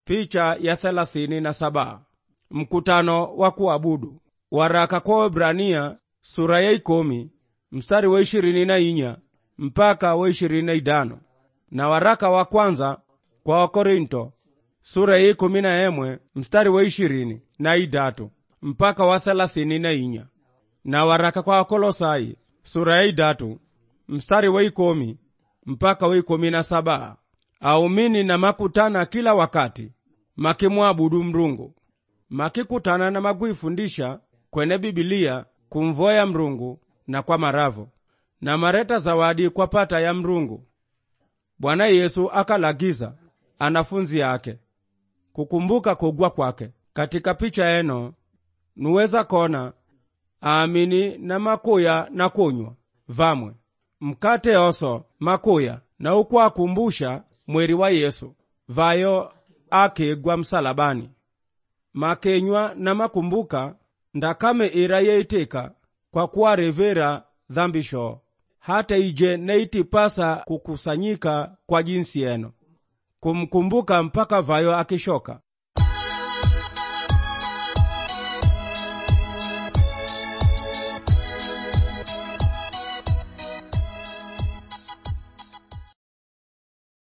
Picha ya thelathini na saba. Mkutano wa kuabudu. Waraka kwa Waebrania sura ya ikomi mstari wa ishirini na inya mpaka wa ishirini na idano na waraka wa kwanza kwa Wakorinto sura ya ikumi na emwe mstari wa ishirini na idatu mpaka wa thelathini na inya na waraka kwa Wakolosai sura ya idatu mstari wa ikomi mpaka wa ikomi na saba aumini na makutana kila wakati makimwabudu Mrungu makikutana na makuifundisha kwene Bibilia kumvoya Mrungu na kwa maravo na mareta zawadi kwa pata ya Mrungu. Bwana Yesu akalagiza anafunzi yake kukumbuka kugwa kwake. Katika picha eno nuweza kona aamini na makuya na kunywa vamwe mkate oso makuya na ukwakumbusha mweri wa Yesu vayo akigwa msalabani makenywa na makumbuka ndakame ira yeitika kwa kuwarevera dhambi shoo hata ije neitipasa kukusanyika kwa jinsi eno kumkumbuka mpaka vayo akishoka